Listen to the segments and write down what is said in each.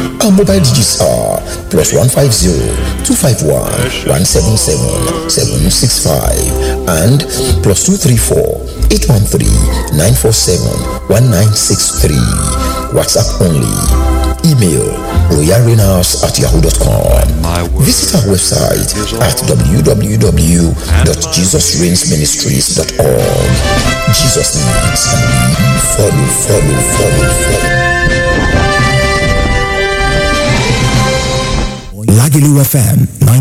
Our mobile digits are plus 150 251 177 765 and plus 234 813 947 1963. WhatsApp only. Email royarenaus at yahoo.com. Visit our website at www.jesusreignsministries.org. Jesus needs and we follow, follow, follow, follow. Lagelu FM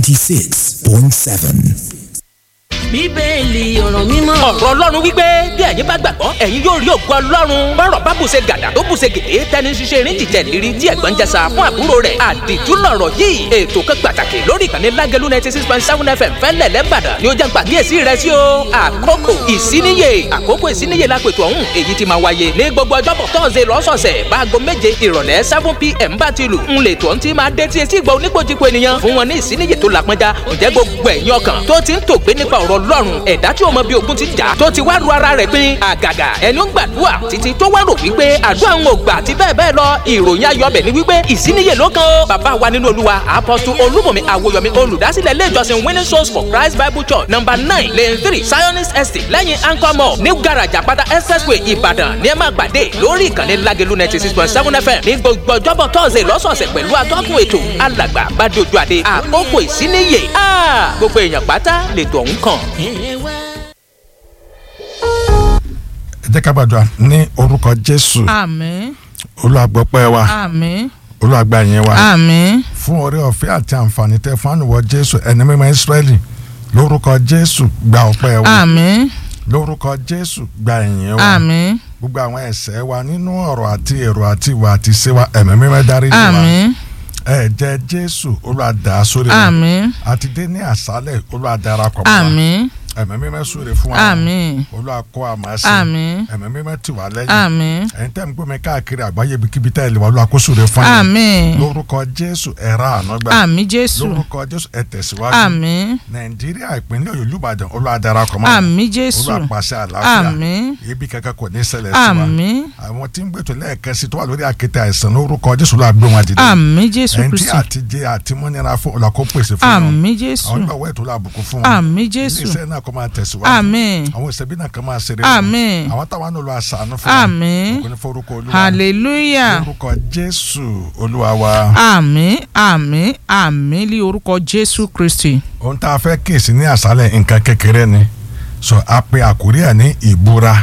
96.7. bíbélì ọ̀rọ̀ mímọ́. ọ̀rọ̀ ọlọ́run wípé bí ẹ̀yin bá gbàgbọ́ ẹ̀yin yóò rí ògo ọlọ́run bọ́rọ̀ bá bùṣe gàdà tó bùṣe gèdè tẹni ṣiṣẹ́ erin jìjẹ́ lérí tí ẹ̀gbọ́n ń jẹsà fún àbúrò rẹ̀ àdìtú lọ̀rọ̀ yìí ètò kan pàtàkì lórí ìkànnì lágẹ̀lú ninety six point seven fm fẹ́lẹ̀ lẹ́bàdàn ni ó jẹ́ gbàgíyèsí rẹ̀ sí o àkókò ìsíníyè àkókò ìsíníyè lápètò ọ̀hún èyí ti máa wáyé ní gbogbo ọjọ́bọ̀ tọ́sẹ̀ lọ́sọ̀ọ̀sẹ̀ báago méje ìrọ̀lẹ́ seven pm bá ti lù ń lè tó ń ti máa dé tí etí ìgbà oníkojúko ènìyàn fún wọn ní ìsíníyè tó lápọ́njá ǹjẹ́ gbogbo ẹ̀yin ọkàn tó ti ń tògbé nípa ọ̀rọ̀ ọlọ́run ẹ̀dá tí o mọ bí ogun ti jà tó ti wá ru ara rẹ̀ pin àgàgà ẹni ó ń gbàdúrà títí tó wá rò wípé àdúrà ń gbà àti bẹ́ẹ̀ bẹ́ẹ̀ lọ ìròyìn ayọ̀bẹ̀ ni wípé ìsíníyè ló kan ó bàbá wa nínú olúwa apọ́sù olúmọ̀mí àwòyọ̀mí olùdásílẹ̀ ilé ìjọsìn winning souls for christ bible church number nine lane three zionist estate lẹ́yìn anchor mall new garage àpáta expressway ìbàdàn ní ẹ máa pàdé lórí ìkànnì lágẹ̀lú ninety six point seven fm ní gbogbo ọjọ́bọ̀ tọ́sẹ̀ lọ́sọ̀ọ̀sẹ̀ pẹ̀lú atọ́kùn ètò alàgbà bàdójú àdé àkókò ìsíníyè gbogbo èèyàn pátá lètò ọ̀hún kàn. ẹ jẹ́ ká gbàdúrà ní orúkọ jésù àmín olùwàgbọ́pẹ́ wa àmín olùwàgbà yẹn wa àmín fún oore ọ̀fẹ́ àti àǹfààní tẹ fún ànúwọ̀ jésù ẹni mímọ́ ìsírẹ́lì lórúkọ jésù gba ọpẹ́ wa àmín lórúkọ jésù gba ìyìn wa àmín gbogbo àwọn ẹ̀ṣẹ̀ wa nínú ọ̀rọ̀ àti èrò àti ìwà àti ìṣe wa ẹ̀mí mímọ́ dárí jì wá àmín ẹ̀jẹ̀ jésù olùwàdà sórí wa àmín àti dé ní àṣálẹ̀ olùwàdàrapọ̀ mọ́ wa àmín ẹ̀mí mímọ́ súre fún wa àmín olùwàkọ́ àmásí àmín ẹ̀mí mímọ́ tì wá lẹ́yìn àmín ẹ̀yin tẹ́ ń gbọ́ mi káàkiri àgbáyé ibikíbi tẹ́ ẹ lè wá lọ́wọ́ àkóso rẹ̀ fún yín àmín lórúkọ jésù ẹ̀rá ànágbà àmín jésù lórúkọ jésù ẹ tẹ̀síwájú àmín nàìjíríà ìpínlẹ̀ ọ̀yọ́ olùbàdàn olùwàdàràkọ̀ mọ́ àmín jésù olùwàpàṣẹ àlàáfíà àmín ibi kankan kò ní ṣẹlẹ̀ sí wa àmín àwọn tí ń gbètò lẹ́ẹ̀kẹ́sì tó wà lórí àkéte àìsàn lórúkọ jésù ló àgbé wọn dìde àmín jésù ẹni tí kristi àtijẹ àtimúnira fún ọlọ́kó pèsè fún wọn àmín jésù àwọn ìgbà wẹ̀ tó lábùkù fún wọn àmín jésù iléeṣẹ́ náà kó máa tẹ̀síwájú àmín àwọn ìṣẹ́bí náà kan máa ṣeré Àmín. àwọn táwọn náà lọ àṣàánú fún wọn àmín kò ní forúkọ olúwa hallelujah lórúkọ jésù olúwa wa àmín àmín àmín lí orúkọ jésù kristi ohun tá a fẹ́ kíyèsí ní àṣálẹ̀ nǹkan kékeré ni so a pe àkórí ẹ̀ ní ìbúra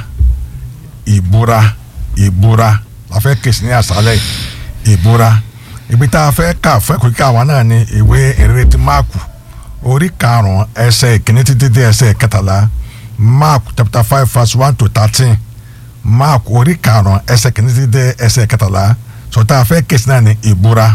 ìbúra ìbúra la fẹ́ kíyèsí ní àṣálẹ̀ ìbúra ibi tá a fẹ́ kà fẹ́ kò kí àwọn náà ní ìwé ìrètí máàkù orí karùn-ún ẹsẹ̀ ìkíní títí dé ẹsẹ̀ kẹtàlá mark chapter five verse one to thirteen mark orí karùn-ún ẹsẹ̀ ìkíní títí dé ẹsẹ̀ kẹtàlá so tá a fẹ́ kíyèsí náà ní ìbúra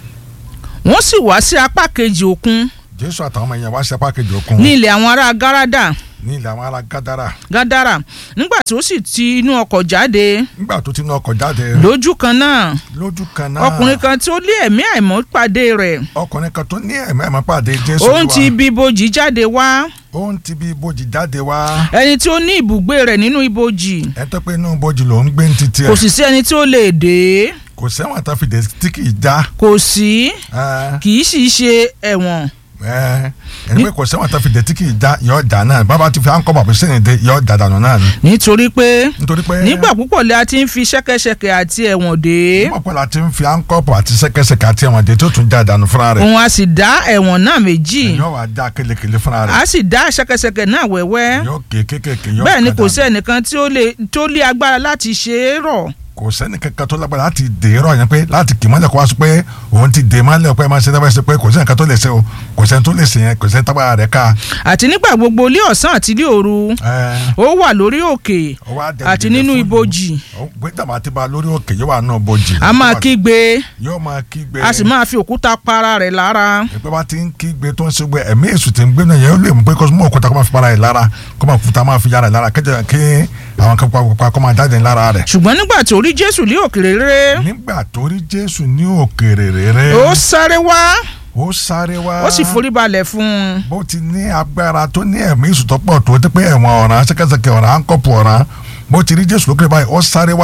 wọ́n sì wá sí apá kejì òkun jésù àtàwọn ọmọ yẹn wá sí apá kejì òkun ní ilẹ̀ àwọn ará gárádà ní ilẹ̀ àwọn ará gádàrà gádàrà nígbà tí ó sì ti inú ọkọ̀ jáde nígbà tó ti ní ọkọ̀ jáde lójú kan náà lójú kan náà ọkùnrin kan tí ó lé ẹ̀mí àìmọ́ pàdé rẹ̀ ọkùnrin kan tó ní ẹ̀mí ẹ̀mí pàdé jésù òun Olúwa. ti ibi ibojì jáde wá òun ti bí ibojì jáde wá ẹni tí ó ní ibùgbé rẹ̀ nínú ibojì ẹ tó pé inú ibojì ló ń gbé ní títí ẹ kò sì sí ẹni tí ó lè dé kò sẹ́wọ̀n tó fi dé tí kì í já kò sí ẹ kì í sì ṣe ẹ̀wọ̀n ẹ ẹni pé kò sẹ́wọ̀n tó fi dé tí kì í já yọ ọjà náà bàbá ti fi à ń kọ́ bàbá sẹ́yìn dé yọ ọjà dànù náà ni nítorí pé nítorí pé nígbà púpọ̀ lẹ́ a ti ń fi ṣẹ́kẹ́ṣẹkẹ̀ àti ẹ̀wọ̀n dé ọ̀pọ̀ la ti ń fi à ń kọ́ bọ̀ àti sẹ́kẹ́sẹ́kẹ́ àti ẹ̀wọ̀n dé tó tún já dànù fúnra rẹ̀ òun a sì dá ẹ̀wọ̀n náà méjì yọ wà já kelekele fúnra rẹ̀ a sì dá ṣẹ́kẹ́ṣẹkẹ̀ náà wẹ́wẹ́ yọ kékékèké yọ bẹ́ẹ̀ ni kò kàdánù. sí ẹnìkan tí ó lè tó lé agbára láti ṣe é rọ̀ kò sẹ́ni kankan tó lágbára láti dè é rọ̀ yẹn pé láti kì í mọ́lẹ̀ kó wá sọ pé òun ti dè é mọ́lẹ̀ pé máa ṣe dábàá ṣe pé kò sẹ́ni kan tó lè ṣe o kò sẹ́ni tó lè ṣe yẹn kò sẹ́ni tábà rẹ̀ ká. àti nígbà gbogbo ilé ọ̀sán àti ilé òru ẹ, ó wà lórí òkè ó wá dẹ̀ àti dìde nínú fún ibojì ó gbé dàmà ti ba lórí òkè yóò wà nù bojì. a máa kígbe yóò máa kígbe. a sì máa fi òkúta para rẹ̀ lára ìpè bá ti ń kígbe tó ń ṣe gbé ẹ̀mí èṣù tí ń gbé náà yẹn ó lè mú pé kó mú òkúta kó máa fi para rẹ̀ lára kó máa fúta máa fi yára rẹ̀ lára kẹ́jẹ́ kí àwọn kan pa kó máa jáde lára rẹ̀. ṣùgbọ́n nígbà tó rí jésù lé òkèrè rere nígbà tó rí jésù ní òkèrè rere ó sáré wá ó sáré wá ó sì forí balẹ̀ fún un bó ti ní agbára tó ní ẹ̀mí ìsùtọ́pọ̀ tó ti pé ẹ̀wọ̀n ọ̀ràn ṣẹ́kẹ́ṣẹkẹ̀ ọ̀ràn áńkọ́pù ọ̀ràn bó ti rí jésù lókè báyìí ó sáré wá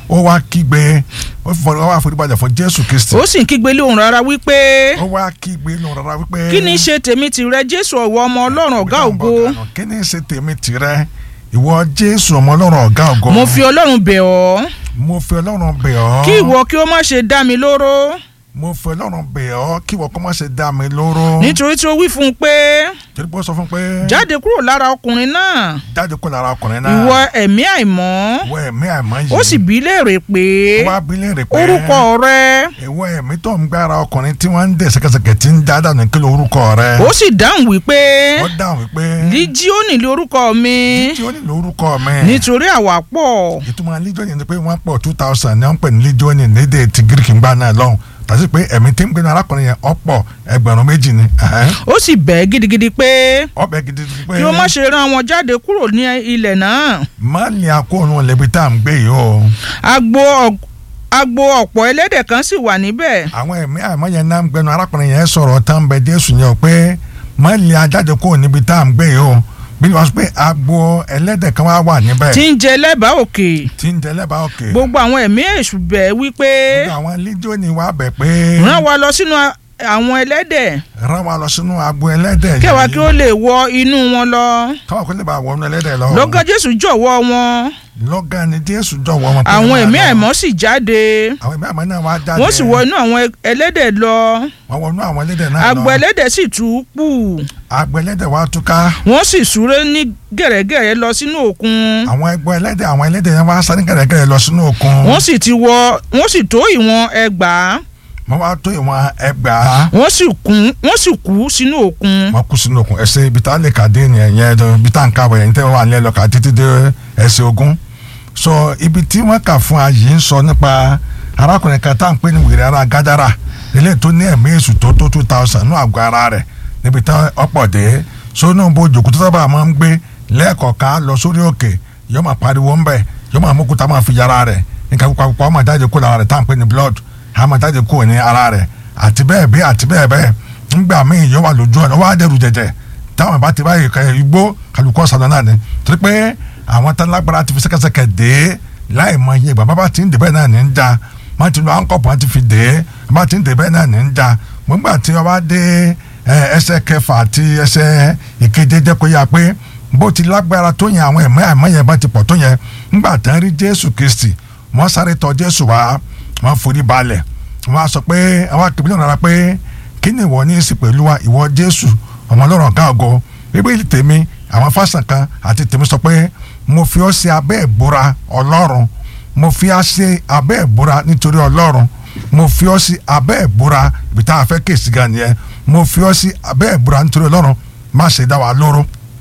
ó wá kígbe ó fọ- ó wá foríbalẹ̀ fún jésù kristi ó sì ń kígbe lóhùn rárá wípé ó wá kígbe nù rárá wípé. kí ni ṣe tèmi tìrẹ jésù ọ̀wọ́ ọmọ ọlọ́run ọ̀gá ògo kí ni ṣe tèmi tìrẹ ìwọ jésù ọmọ ọlọ́run ọ̀gá ògo. mo fi ọlọ́run bẹ̀ ọ́ mo fi ọlọ́run bẹ̀ ọ́. kí ìwọ kí ó má ṣe dá mi lóró mo fi ọlọ́run bẹ̀ ọ́ kí ìwọ kó má ṣe dá mi lóró. nítorí tí ó wí fún un pé torí pé ó sọ fún pé. jáde kúrò lára ọkùnrin náà jáde kó lára ọkùnrin náà. ìwọ ẹ̀mí àìmọ́ ìwọ ẹ̀mí àìmọ́ yìí. ó sì bí léèrè pé ó wá bí léèrè pé. orúkọ rẹ ìwọ ẹ̀mí tó ń gbára ọkùnrin tí wọ́n ń dẹ̀ sẹ́kẹsẹkẹ tí ń já dànù kí ló orúkọ rẹ. ó sì dáhùn wípé ó dáhùn wípé. líjíọ́nì lé orúkọ mi tí ó ní lórúkọ mi. nítorí àwa pọ̀ ìtumọ̀ legion ni pé wọ́n pọ̀ two thousand ní wọ́n pè ní legion ní lédè ti greek ń gbà náà lọ́hùn tàbí pé ẹ̀mí tí ń gbénu arákùnrin yẹn ọ̀pọ̀ ẹgbẹ̀rún méjì ni ẹ̀hẹ́n. ó sì bẹ̀ gidigidi pé ọbẹ̀ gidi pé kí ó má ṣe rán wọn jáde kúrò ní ilẹ̀ náà má lè akóònù lẹ́bi tá à ń gbé yìí o agbo ọ̀- agbo ọ̀pọ̀ ẹlẹ́dẹ̀ kan sì wà níbẹ̀ àwọn ẹ̀mí àmọ́ yẹn náà ń gbénu arákùnrin yẹn sọ̀rọ̀ tán bẹ jésù yẹn o pé má lè ajáde kúrò níbi tá à ń gbé yìí o bí wọ́n sọ pé agbo ẹlẹ́dẹ̀ kan wá wà níbẹ̀ tí ń jẹ lẹ́bàá òkè tí ń tẹ́lẹ̀ bá òkè gbogbo àwọn ẹ̀mí èṣù bẹ̀ wípé gbogbo àwọn legion wá bẹ̀ pé rán wa lọ sínú a- àwọn ẹlẹ́dẹ̀ rán wa lọ sínú agbo ẹlẹ́dẹ̀ kẹwàá kí ó lè wọ inú wọn lọ káwọn kò lè bá wọnú ẹlẹ́dẹ̀ lọ. lọ́gán jésù jọ̀wọ́ wọn lọ́gán ni jésù jọ̀wọ́ wọn. pé àwọn wọ́n ẹ̀mí máa lọ. àìmọ́ sì jáde àwọn ẹ̀mí àìmọ́ náà wá jáde. wọ́n sì wọ inú àwọn ẹlẹ́dẹ̀ lọ wọ́n wọnú àwọn ẹlẹ́dẹ̀ náà lọ. agbo ẹlẹ́dẹ̀ sì tú pù agbo ẹlẹ́dẹ̀ wá túká. wọ́n sì súré ní gẹ̀rẹ́gẹ̀rẹ́ lọ sínú òkun àwọn ẹgbẹ́ ẹlẹ́dẹ̀ àwọn ẹlẹ́dẹ̀ yẹn wá sáré gẹ̀rẹ́gẹ̀rẹ́ lọ sínú òkun. wọ́n sì ti wọ wọ́n sì tó ìwọ̀n ẹgbàá wọ́n wá tó ìwọ̀n ẹgbàá. wọ́n sì kún wọ́n sì kú sínú òkun wọ́n kú sínú òkun ẹsẹ̀ ibi tá a lè kà dé nìyẹn yẹn tó ibi tá a ń kábọ̀ yẹn tẹ́ wọ́n wà ní ẹlọ́kà títí dé ẹsẹ̀ ogún. sọ ibi tí wọ́n kà fún ayé ń sọ nípa arákùnrin kan tá à ń pè ní wèrè ara gádàrà ilé tó ní ẹ̀mí èṣù tó tó two thousand ní àgọ́ ara rẹ̀ níbi tá ọ̀pọ̀ dé so náà bó jòkó tó sábà máa ń gbé lẹ́ẹ̀kọ̀ọ̀kan lọ sórí òkè yóò máa pariwo ń bẹ̀ yóò máa mókúta máa fi yàrá rẹ̀ nǹkan púpọ̀ púpọ̀ ọmọ jáde kó lára rẹ̀ tá à ń pè ní blood á máa jáde kó ní ara rẹ̀ àti bẹ́ẹ̀ bẹ́ẹ̀ àti bẹ́ẹ̀ bẹ́ẹ̀ ńgbà míì yóò wà lójú ọ̀nà wọ́n á dẹrù jẹjẹ táwọn bá ti báyìí kẹ igbó kálukọ́ sàdán náà ni torí pé àwọn tán lágbára ti fi sẹ́kẹsẹkẹ dé láì mọ iye ìgbà bàbá ti ń dè bẹ́ẹ̀ náà ní ń ja wọ́n ti lo ankọ́pù wọn ti fi dé bàbá ti ń dè bẹ́ẹ̀ náà ní ń ja gbọ́ngbà tí wọ́n bá dé ẹ, ẹsẹ̀ kẹfà àti ẹsẹ̀ ìkeje jẹ́ kó yá pé bó ti lágbára tó yẹn àwọn ẹ̀mọ́ àìmọ́ yẹn bá ti pọ̀ tó yẹn ńgbà tán rí Jésù Kristi wọ́n sáré tọ̀ Jésù wá wọ́n forí balẹ̀ wọ́n á sọ pé àwọn akébílẹ̀ náà pé kí ni ìwọ ní í sí pẹ̀lú wa ìwọ Jésù ọmọ ọlọ́run ọ̀gá ògo bíbélì tèmi àwọn fásitì kan àti tèmi sọ pé mo fi ọ́ sí abẹ́ ìbúra ọlọ́run mo fi ọ́ sí abẹ́ ìbúra nítorí ọlọ́run mo fi ọ́ sí abẹ́ ìbúra ibi tá a fẹ́ kéèsì gan nìyẹn mo fi ọ́ sí abẹ́ ìbúra nítorí ọlọ́run má ṣe dá wa lóró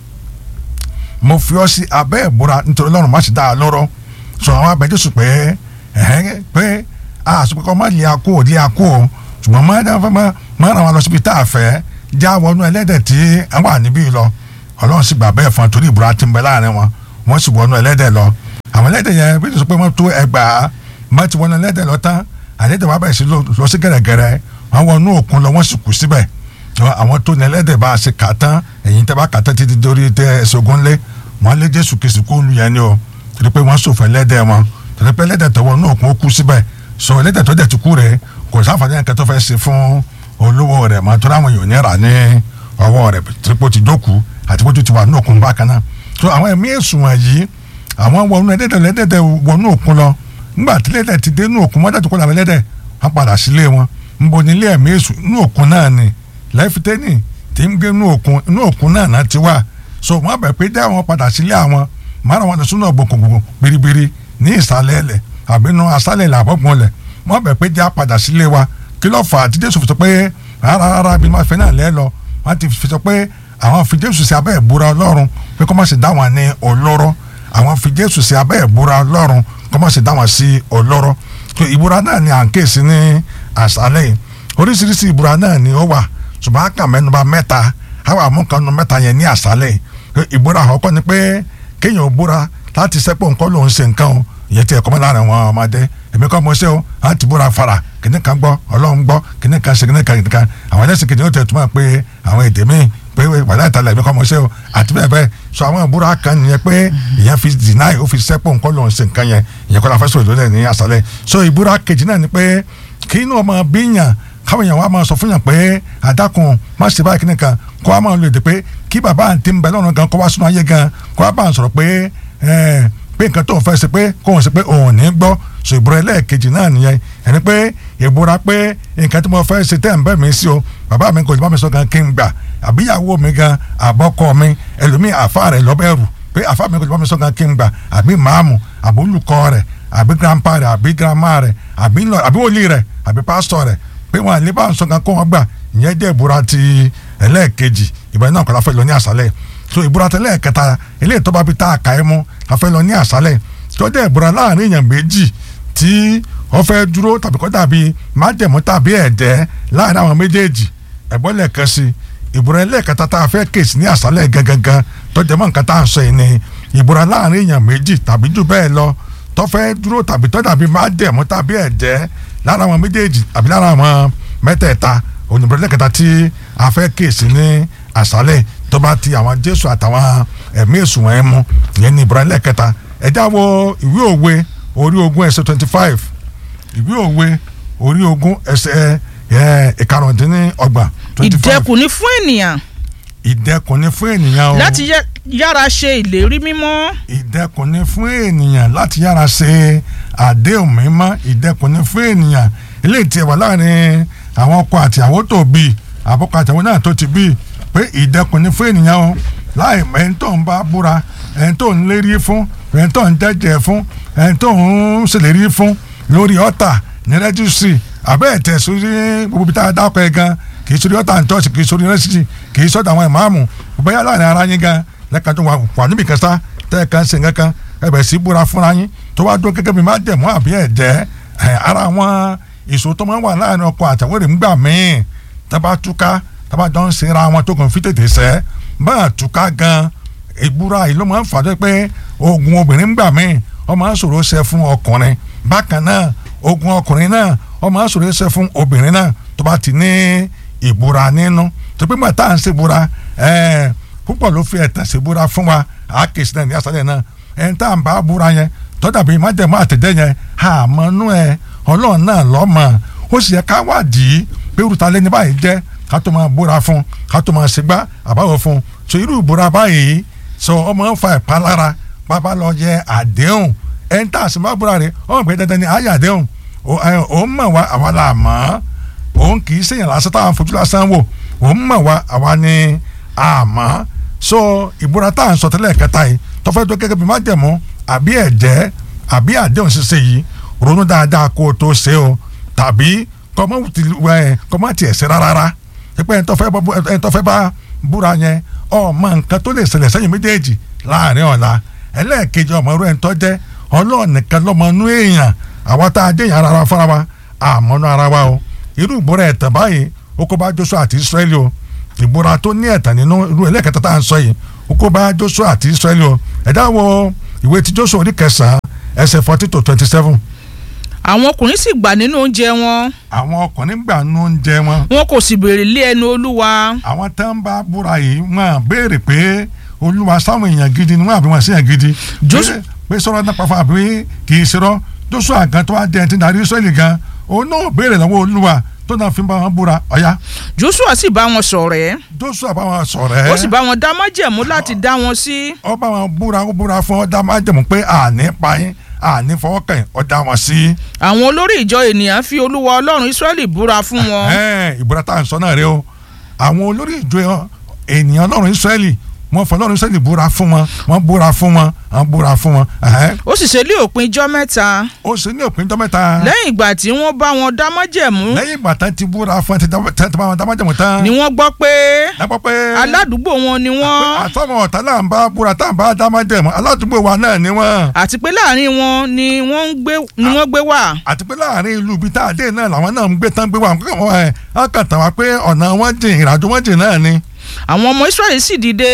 mo fi ọ́ sí abẹ́ ìbúra nítorí ọlọ́run má ṣe dá wa lóró sọ àwọn abẹ́jọ́ sùn pé ẹ̀hẹ́n pé a sọ pé kọ́ má lè akó ò lè akó o ṣùgbọ́n má dá fẹ́ má má ràn wá lọ síbi tá a fẹ́ já wọnú ẹlẹ́dẹ̀ tí ẹ wà níbí lọ ọlọ́run sì gbà bẹ́ẹ̀ fún torí ìbúra tí ń bẹ láàrin wọn wọ́n sì wọnú ẹlẹ́dẹ̀ lọ àwọn ẹlẹ́dẹ̀ yẹn bí sọ pé wọ́n tó ẹgbàá má ti wọnú ẹlẹ́dẹ̀ lọ tán ẹlẹ́dẹ̀ wà bẹ̀rẹ̀ sí lọ lọ sí gẹ̀rẹ́gẹ̀rẹ́ wọ́n wọnú òkun lọ wọ́n sì kú síbẹ̀ àwọn tó ní ẹlẹ́dẹ̀ bá a ṣe kà tán ẹ̀yìn tẹ́ bá kà tán títí dórí tẹ́ ẹsẹ̀ ogun lé wọ́n lé jésù kìsì kó lu yẹn ni o torí pé wọ́n sòfò ẹlẹ́dẹ̀ wọn torí pé ẹlẹ́dẹ̀ tó wọnú òkun ó kú síbẹ̀ sọ ẹlẹ́dẹ̀ tó dẹ̀ ti kú rẹ̀ kò sáfàdé yẹn kẹtọ́ fẹ́ ṣe fún olówó rẹ̀ mọ́ tó ráwọn yòó ní rà ní ọwọ́ rẹ̀ torí pé ó ti jókòó àti pé ó ti wà ní òkun bákan náà so àwọn ẹ̀mí èsùn wọ̀nyí àwọn wọnú ẹlẹ́dẹ̀ ẹlẹ́dẹ̀ wọnú òkun lọ nígbà tí ẹlẹ́dẹ̀ ti dé ní òkun wọ́n dẹ̀ tó kọ́ làwọn ẹlẹ́dẹ̀ wọ́n padà sílé wọn nbo nílé ẹ̀mí èsùn ní òkun náà ni lẹ́fítẹ́nì tí ń gbé ní òkun ní òkun náà náà ti wà so wọ́n bẹ̀ pé dá wọn padà sílé àwọn márùn wọn lọ sínú ọ̀gbọ̀n biribiri ní ìsàlẹ̀ ẹlẹ̀ àbí nu asálẹ̀ ilẹ̀ àbọ̀gbọ̀n lẹ̀ wọ́n bẹ̀ pé já padà sílé wa kí ló fà á tí jésù fi sọ pé rárá rárá bí wọ́n fẹ́ náà lẹ́ lọ wọ́n ti fi sọ pé àwọn fi jésù sí abẹ́ ìbúra ọlọ́run pé kó má ṣe dá wọn ní olóró àwọn fi jésù sí abẹ́ ìbúra ọlọ́run kó má ṣe dá wọn sí olóró so ìbúra náà ni à ń kéèsì ní àṣálẹ̀ yìí oríṣiríṣi ìbúra náà ni ó wà ṣùgbọ́n a kà mẹ́nuba mẹ́ta àwọn àmúkanu mẹ́ta yẹn ní àṣálẹ̀ yìí ìbúra àkọ́kọ́ ni pé kéèyàn búra láti sẹ́pọ̀ nǹkan lòún ṣe nǹkan o ìyẹn tí ẹ̀kọ́ mọ́ láàrin àwọn ọmọdé èmi kọ́ mo ṣe o láti búra fara kìnnì kan gbọ́ ọlọ́run gbọ́ kìnnì kan ṣe kìnnì kan kìnnì kan àwọn ẹlẹ́sìn kìnnì ó tẹ̀ túmọ̀ pé àwọn èdè míì pé wàlá ìtàlẹ̀ ẹ̀mí kọ́ ọmọ ṣe o àti bẹ́ẹ̀ bẹ́ẹ̀ sọ àwọn ìbúra kan nìyẹn pé ìyẹn fi deny ó fi sẹ́pọ̀ nǹkan lòun ṣe nǹkan yẹn ìyẹn kọ́ la fẹ́ sọ̀rọ̀ lónìí ní àṣálẹ̀ so ìbúra kejì náà ni pé kí inú ọmọ bíyàn káwọn èèyàn wa máa sọ fún yàn pé àdàkùn má ṣe báyìí kíni kan kó wa máa lò dé pé kí bàbá àǹtí ń bẹ lọ́rùn gan kó wá sínú ayé gan kó wa bá ń sọ̀rọ̀ pé ẹ̀ pé nǹkan tó ń fẹ́ ṣe pé kó ń ṣe pé òun ò ní gbọ́ so ìbúra ẹlẹ́ẹ̀kejì náà nìyẹn ẹni pé ìbúra pé nǹkan tí mo fẹ́ ṣe tẹ́ ń bẹ́ mi sí o bàbá mi kò lè bá mi sọ gan kí n gbà àbíyàwó mi gan àbọ́kọ mi ẹlòmíì àfa rẹ̀ lọ́bẹ̀rù pé àfa mi kò lè bá mi sọ gan kí n gbà àbí màámu àbí olùkọ́ rẹ̀ àbí grandpa rẹ̀ àbí grandma rẹ̀ àbí lọ àbí wòlíì rẹ̀ àbí pásítọ̀ rẹ̀ pé wọn àlè bá ń sọ gan kó wọn gbà ìyẹn jẹ́ ìbúra ti ẹlẹ́ẹ̀kejì ìbẹ̀rẹ̀ náà kọ́lá fẹ́ lọ ní àṣálẹ̀ so ìbúra tẹ́lẹ̀ kẹta eléyìí tó bá fi tá a kà ẹ́ mú a fẹ́ lọ ní àṣálẹ̀ tó jẹ́ ìbúra láàrin èèyàn méjì tí wọ́n fẹ́ dúró tàbí kọ́ dàbí májẹ̀mú tàbí ẹ̀jẹ̀ láàrin àwọn méjèèjì ẹ̀gbọ́n lẹ́ẹ̀kan sí ìbúra ẹlẹ́ẹ̀kẹta tá a fẹ́ kèsì ní àṣálẹ̀ gangan tó jẹ́ mọ́ nǹkan tá à ń sọ yìí ni ìbúra láàrin èèyàn méjì tàbí jù bẹ́ẹ̀ lọ tó fẹ́ dúró tàbí tó dàbí májẹ̀mú tàbí ẹ̀jẹ̀ lára àwọn méjèèjì àbí lára àwọn mẹ́tẹ̀ẹ̀ta ònìbúra ẹlẹ́ẹ̀kẹta tí a fẹ́ kèsì ní àṣálẹ̀ tó bá ti àwọn jésù àtàwọn ẹ̀mí èsùn ẹ̀ mú ìyẹn ní ìbúra ẹlẹ́ẹ̀kẹta ẹ̀dá wo ìwé òwe orí ogún ẹsẹ̀ twenty five ìwé òwe orí ogún ẹsẹ̀ ìkarùndínlọ́gbọ̀n twenty five ìdẹkùn ni fún ènìyàn ìdẹkùn ni fún ènìyàn o láti yá- yára ṣe ìlérí mímọ́ ìdẹkùn ni fún ènìyàn láti yára ṣe àdéhùn mímọ́ ìdẹkùn ni fún ènìyàn eléyìí tí ẹ wà láàrin àwọn ọkọ àti àwọn tó bí àbọkọ àti àwọn náà tó ti bí pé ìdẹkùn ni fún ènìyàn o láì mọ ẹni tó ń bá búra ẹni tó ń lérí fún ẹni tó ń jẹ́jẹ́ fún ẹni tó ń ṣèlérí fún lórí ọ̀tà ní rẹ́jísírì àbẹ́ ẹ̀tẹ̀ sórí gbogbo bíi tá a dákọ̀ ẹ̀ gan kì í sórí ọ̀tà ní tọ́sí kì í sórí rẹ́sítì kì í sọ́dọ̀ àwọn ìmáàmù bóyá láàrin ara yín gan lẹ́ka tó wà wà níbi kan sá tẹ́ ẹ̀ kan ṣe nǹkan kan ẹ bẹ̀ sí búra fúnra yín tó wá dúró gẹ́gẹ́ bí má dẹ̀mú àbí ẹ̀jẹ̀ ẹ̀ ara àwọn èso tó máa ń wà láàrin ọkọ àtàwọn èrè ńgbà míì tábà túká tábà jọ ń ṣera wọn tó kàn fi tètè sẹ́ báà túká gan ìbúra yìí ló máa ń fàdé pé ogun obìnrin ńgbà míì ó máa ń ṣòro ṣe fún ọkùnrin bákan náà ogun ọkùnrin náà ó máa ń ṣòro ṣe fún obìnrin náà tó bá ti ní ìbúra nínú tó pé màtá à ń ṣèbúra ẹ̀ẹ́ púpọ̀ ló fi ẹ̀tàn ṣèbúra fún wa àákèsí náà ní àṣálẹ̀ náà ẹni tá à ń bá búra yẹn tọ́jà bíi májẹ̀mú àtẹ̀jẹ́ yẹn àmọ́nú ẹ̀ ọlọ́run náà lọ́mọ ó sì yẹ ká wádìí pé irúta lẹ́ni báyìí jẹ́ ká tó máa búra fún ká tó máa ṣègbà àbáwọ̀ fún so irú ìbúra báyìí sọ ọmọ ń fa ìpalára bàbá lọ yẹ àdéhùn ẹni tá a sì máa búra rẹ̀ ọmọ ìgbẹ́ dandan ni àyè àdéhùn òun mọ̀ wá àwa là mọ̀ òun kì í ṣèyàn lásán táwọn fojú lásán wò òun mọ̀ wá àwa ni àmọ́ so ìbúra tá à ń sọ tẹ́lẹ̀ kẹta yìí tọ́fẹ́ tó gẹ́gẹ́ bí májẹ̀mú àbí ẹ̀jẹ̀ àbí àdéhùn ṣíṣe yìí ronú dáadáa kó o tó ṣe o tàbí kọ́mọ́ tiẹ̀ ṣe rárá pípẹ́ ẹni tó fẹ́ bá búra yẹn ọmọ nǹkan tó lè ṣẹlẹ̀ sẹ́yìn méjèèjì láàrin ọ̀la ẹlẹ́ẹ̀kejì ọmọ irú ẹni tó jẹ́ ọlọ́ọ̀ nìkan lọ́mọ inú èèyàn àwọn tá a jẹ́ yàrá ara fúnra wa àmọ́nú ara wa o irú ìbúra ẹ̀tàn báyìí ó kó bá Joshua àti Israẹli o ìbúra tó ní ẹ̀tàn nínú irú ẹlẹ́ẹ̀kẹta tá à ń sọ yìí ó kó bá Joshua àti Israẹli o ẹ̀dá wo ìwé ti Joshua orí kẹsàn-án ẹsẹ̀ forty to twenty seven àwọn ọkùnrin sì gbà nínú oúnjẹ wọn àwọn ọkùnrin gbà nú oúnjẹ wọn wọn kò sì béèrè lé ẹnu olúwa àwọn tá ń bá búra yìí wọn béèrè pé olúwa sáwọn èèyàn gidi ni wọn àbí wọn sí èèyàn gidi Joshua- pé sọ̀rọ̀ náà pàfà àbí kì í ṣerọ́ Joshua gan tó wá dé ẹni tí ń darí Israẹli gan òun náà béèrè lọ́wọ́ olúwa tó náà fi bá wọn búra ọ̀yá joshua sì bá wọn ṣọ̀rẹ́ Joshua bá wọn sọ̀rọ̀ ẹ́ ó sì bá wọn dá májẹ̀mú láti dá wọn sí ó bá wọn búra ó búra fún ọ dá máa jẹ̀mú pé àní pa yín àní fọwọ́ kàn yín ó dá wọn sí. àwọn olórí ìjọ ènìyàn fi olúwa ọlọ́run israẹli búra fún wọn Ẹ̀hẹ́n, ìbúra tá à ń sọ náà rẹ o àwọn olórí ìjọ ènìyàn ọlọ́run Ísírẹ́lì wọ́n fọ ọlọ́run Ísírẹ́lì búra fún wọn wọ́n búra fún wọn wọ́n búra fún wọn. Ẹ̀hẹ́n. ó sì ṣe lé òpin ijọ́ mẹ́ta ó sì ní òpin tó mẹ́ta lẹ́yìn ìgbà tí wọ́n bá wọn dá májẹ̀mú lẹ́yìn ìgbà tán ti búra fún ẹ ti dá- tán ti bá wọn dá májẹ̀mú tán. ni wọ́n gbọ́ pé lápá pé aládùúgbò wọn ni wọ́n àtọ́mọ̀ ọ̀tá là ń bá búra tá à ń bá dá májẹ̀mú aládùúgbò wa náà ni wọ́n. àti pé láàrin wọn ni wọ́n ń gbé ni wọ́n gbé wà àti pé láàrin ìlú ibi tá a dé náà làwọn náà ń gbé tán gbé wà wọn ẹ á kàn tàn wá pé ọ̀nà wọn jìn ìrìnàjò wọn jìn náà ni àwọn ọmọ israẹli sì dìde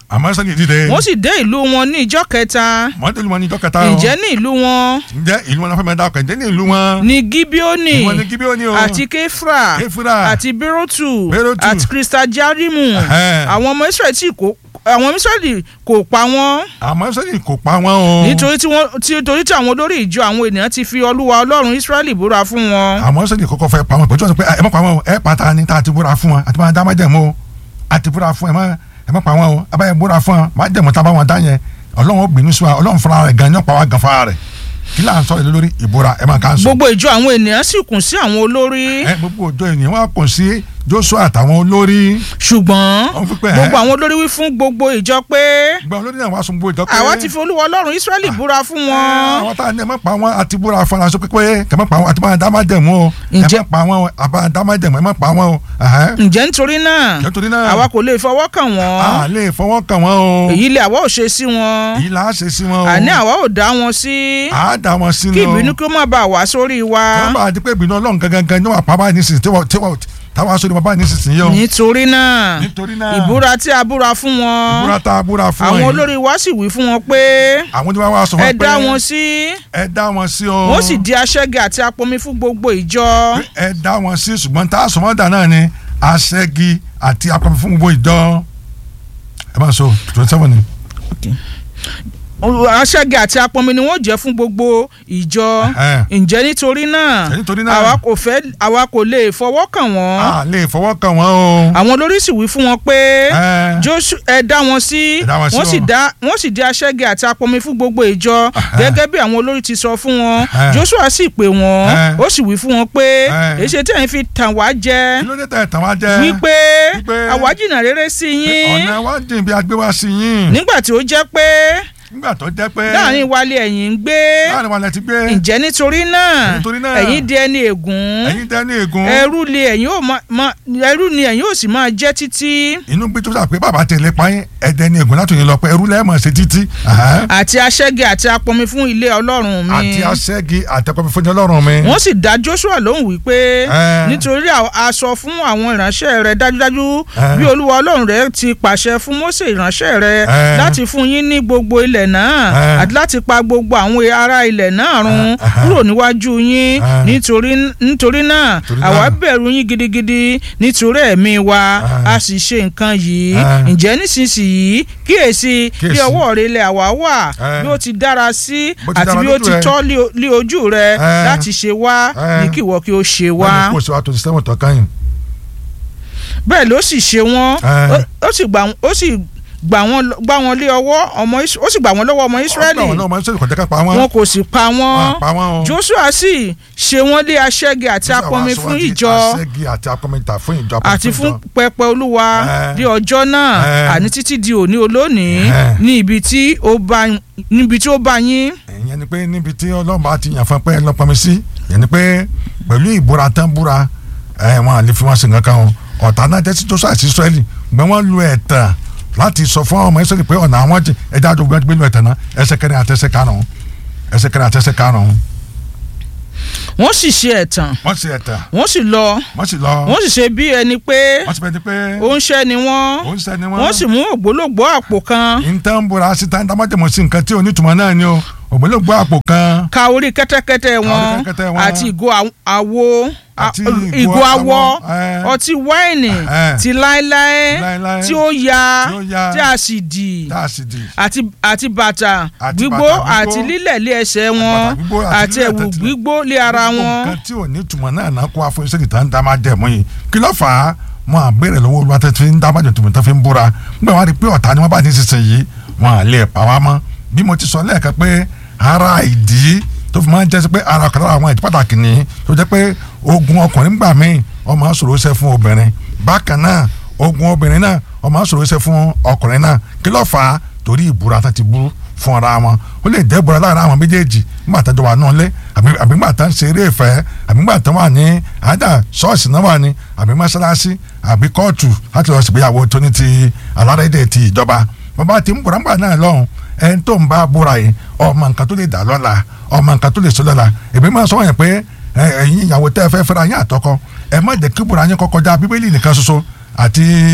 àmọ́ sẹ́ni dìde wọ́n sì dé ìlú wọn ní ìjọ kẹta mọ́tò wọn ní ìjọ kẹta o ǹjẹ́ ní ìlú wọn ǹjẹ́ ìlú wọn náà fẹ́ mẹ́ta ọkọ̀ ǹjẹ́ ní ìlú wọn ní gibeoni ìwọ ní Gíbíónì o àti kefra Kéfúrà, àti berotu Bérótù. àti kristajarimu Ẹhẹ́. àwọn ọmọ israẹli tí kò àwọn ọmọ israẹli kò pa wọ́n àmọ́ sẹ́ni kò pa wọn o nítorí tí wọ́n tí torí tí àwọn olórí ìjọ àwọn ènìyàn ti fi olúwa ọlọ́run israẹli búra fún wọn. àmọ́ sẹ́ni kọ́kọ́ fẹ́ pa wọn pẹ̀lú pé ẹ má pa wọn o ẹ pa ta ni tá a ti búra fún wọn àti máa dá májẹ̀mú o àti búra fún ẹ má ẹ má pa wọn o abáyẹ búra fún wọn májẹ̀mú tá a bá wọn dá yẹn ọlọ́run ó bínú sí wa ọlọ́run fúnra rẹ̀ gan-an yóò pa wá gan fúnra rẹ̀ kí là ń sọ ìlú lórí ìbúra ẹ máa ká ń sọ. gbogbo ìjọ àwọn ènìyàn sì kùn sí àwọn olórí ẹ gbogbo òjò ènìyàn wá kùn sí Joshua àtàwọn olórí ṣùgbọ́n Wọ́n fi pé, gbogbo ẹ́. àwọn olórí wí fún gbogbo ìjọ pé gba olórí náà wá sun gbogbo ìjọ pé àwa ti fi olúwa ọlọ́run israẹli búra fún ẹ, wọn. àwọn tá a ní ẹ má pa wọn àti búra fún aṣọ pípé kẹ má pa wọn àti máa dá májẹ̀mú o ẹ Ǹjẹ́- má pa wọn o àbá dá májẹ̀mú ẹ má pa wọn o ẹhẹ́. ǹjẹ́ nítorí náà nítorí náà àwa kò lè fọwọ́ kàn wọ́n a lè fọwọ́ kàn wọ́n o èyí lè àwa ò ṣe sí wọn èyí là á ṣe sí wọn o àní àwa ò dá wọn sí a dá wọn sínú kí ìbínú kí ó má bàa wá sórí wa wọ́n bá a di pé ìbínú ọlọ́run gangan gan ní wà pa báyìí nísinsìnyí tí wọ́n tí wọ́n táwọn aṣọ ni wọ́n báyìí nísinsìnyí o nítorí náà nítorí náà ìbúra tí a búra fún wọn ìbúra tá a búra fún àwọn wọn yìí olórí wa sì wí fún wọn pé àwọn tí wọ́n wá sọ ẹ wọn pé dá wọn sí ẹ dá wọn sí o wọ́n sì di aṣẹ́gi àti apọnmi fún gbogbo ìjọ ẹ dá wọn sí ṣùgbọ́n tá a sọ wọ́n dà náà ni aṣẹ́gi àti apẹ̀mí fún gbogbo ìjọ ẹ máa sọ twenty seven ni aṣẹ́gi àti apọnmi ni wọ́n jẹ́ fún gbogbo ìjọ Ẹhẹ́n. ǹjẹ́ nítorí náà Ǹjẹ́ nítorí náà? àwa kò fẹ́ àwa kò lè fọwọ́ kàn wọ́n a lè fọwọ́ kàn wọ́n o àwọn olórí sì wí fún wọn pé Ẹ. Jóṣù ẹ dá wọn sí Ẹ dá wọn sí wọ́n sì o. dá wọ́n sì di aṣẹ́gi àti apọnmi fún gbogbo ìjọ gẹ́gẹ́ bí àwọn olórí ti sọ fún wọn Ẹ. Jóṣúà sì pè wọ́n Ẹ. ó sì wí fún wọn pé Ẹ. èṣe tí ẹ̀yin fi tàn wá jẹ kí ló dé tẹ̀ tàn wá jẹ́ wípé wípé àwa jìnnà rere sí yín ọ̀nà wa jìn bí agbé wá sí yín nígbà tí ó jẹ́ pé nígbà tó jẹ́ pé láàrin wálé ẹ̀yin ń gbé láàrin wa lẹ ti gbé ǹjẹ́ nítorí náà Nítorí náà, ẹ̀yin di ẹni ègún ẹ̀yin dẹ́ ní ègún ẹrú ni ẹ̀yin ò máa- máa ẹrú ni ẹ̀yin ò sì máa jẹ́ títí inú gbé tó sà pé bàbá tẹ̀lé payín ẹ̀dẹ́ ní ègún látòyìn lọ pé ẹrú lẹ́ẹ̀mọ̀ ṣe títí Ẹ̀hẹ́n. àti aṣẹ́gi àti apọnmi fún ilé ọlọ́run mi àti aṣẹ́gi àtẹ̀kọ́fẹ́ fún ọlọ́run mi wọ́n sì dá Joshua lóhùn wípé Ẹ. nítorí a- a sọ fún àwọn ìránṣẹ́ rẹ dájúdájú Ẹ. bí olúwa ọlọ́run rẹ ti pàṣẹ fún Mósè ìránṣẹ́ rẹ Ẹ. láti fún yín ní gbogbo ilẹ̀ náà Ẹ. àti láti pa gbogbo àwọn ará ilẹ̀ náà run Ẹ. kúrò níwájú yín Ẹ. nítorí nítorí náà Nítorí àwa náà. bẹ̀rù yín gidigidi nítorí ẹ̀mí wa Ẹ. a sì ṣe nǹkan yìí Ẹ. ǹjẹ́ nísinsìnyí kíyèsí bí Kíyèsí. ọwọ́ rẹ ilẹ̀ àwa wà Ẹ. bí ó ti dára sí Bó ti àti dára bí ó lójú ti rẹ. tọ́ lé- lé ojú rẹ Ẹ. láti ṣe wá Ẹ. ní kí ìwọ kí o ṣe wọ́n wá ní kó o ṣe wa tó ti sẹ́wọ̀n tán káyìn bẹ́ẹ̀ ló sì ṣe wọ́n Ẹ. ó- ó sì gbà ó sì gbà wọ́n lọ- gbà wọ́n lé ọwọ́ ọmọ Is- ó sì gbà wọ́n lọ́wọ́ ọmọ Ísírẹ́lì ọgbà wọn náà máa ń sọ̀rọ̀ kọjá ká pa wọn wọn kò sì pa Wọn wọ́n pa wọn o. Joshua sì ṣe wọ́n lé aṣẹ́gi àti Joshua apọnmi wá sọ fún wọ́n di ìjọ aṣẹ́gi àti apọ̀mìtà fún ìjọ apọ̀mì àti fún ìjọ. pẹpẹ olúwa Ẹ. ní ọjọ́ náà Ẹ. àní títí di òní olónìí Ẹ. ní ibi tí ó bá níbi tí ó bá yín ìyẹn ni pé níbi tí ọlọ́run bá ti yàn fún pé lọ́pọ̀mí sí ìyẹn ni pé pẹ̀lú ìbúra tán búra ẹ̀ wọn àlè fi wọn sí nǹkan kan o ọ̀tá náà jẹ́ sí Joshua àti Israẹli gbẹ́ wọ́n lu ẹ̀tàn láti sọ fún ọmọ Israẹli pé ọ̀nà àwọn jẹ ẹja àjọgbọ́n gbé lu ẹ̀tàn náà ẹsẹ̀ kẹrin àti ẹsẹ̀ karùn-ún ẹsẹ̀ kẹrin àti ẹsẹ̀ karùn-ún wọ́n sì ṣe ẹ̀tàn wọ́n sì ẹ̀tàn wọ́n sì lọ wọ́n sì lọ wọ́n sì ṣe bí ẹni pé wọ́n sì bẹ́ẹ̀ ni pé ó ń ṣẹ́ ni wọ́n ó ń sẹ́ni wọ́n wọ́n sì mú ògbólógbòó àpò kan ìtàn búra síta ń dámájẹ̀mọ́ sí nǹkan tí onítùmọ̀ náà ni o ògbólógbò àpò kan ka orí kẹ́tẹ́kẹ́tẹ́ wọn kẹ́tẹ́kẹ́tẹ́ wọn. àti ìgò àw- àwo a- Àti ìgò ìgò awọ awọ, ẹ. ọtí wáìnì Ẹ. ti láéláé Láéláé. tí ó ya Tí ó ya. tí a sì dì tá a sì di àti àti bàtà Àti gbígbó bàtà gbígbó. àti lílẹ̀ lé ẹsẹ̀ wọn bàtà gbígbó àti àti lílẹ̀ ẹ̀wù tẹ̀tẹ̀. gbígbó lé ara Gbogbo wọn nǹkan tí ò ní túmọ̀ náà náà kó afọ iṣẹ́ ìtàn dá máa jẹ́ mú yìí kí ló fà á wọn à béèrè lọ́wọ́ olúwa tó fi ń dá májò tùmọ̀ tó fi ń búra nígbà wọn rí i pé ọ̀tá ni wọ́n bá ní sísìn yìí wọn à lè pa wá mọ́ bí mo ti sọ lẹ́ẹ̀kan pé ara ìdí tó fi máa ń jẹ́ sí pé ara ọ̀kan lára àwọn ìdí pàtàkì ni tó jẹ́ pé ogun ọkùnrin gbà míì ọmọ sọ̀rọ̀ ṣe fún obìnrin bákan náà ogun obìnrin náà ọmọ sọ̀rọ̀ ṣe fún ọkùnrin náà kí ló fà á torí ìbúra tó ti bú fún ara wọn ó lè jẹ́ ìbúra láàrin àwọn méjèèjì nígbà tó wà náà lé àbí àbí nígbà tó ń ṣe eré ìfẹ́ àbí nígbà tó wà ní àádà ṣọ́ọ̀ṣì náà wà ní àbí mọ́ṣáláṣí àbí kóòtù láti lọ ṣègbéyàwó tó ní ti alárédè ti ìjọba bàbá ti ń búra nígbà náà lọ́hùn ẹni tó ń bá búra yìí ọmọ nǹkan tó lè dà lọ́la ọmọ nǹkan tó lè sọ lọ́la èmi máa sọ wọ́n yẹn pé ẹ, ẹ̀yin ìyàwó tẹ́ ẹ fẹ́ fẹ́ra yín àtọkọ ẹ má jẹ́ kí búra yín kọ́kọ́ já bíbélì nìkan ṣoṣo àti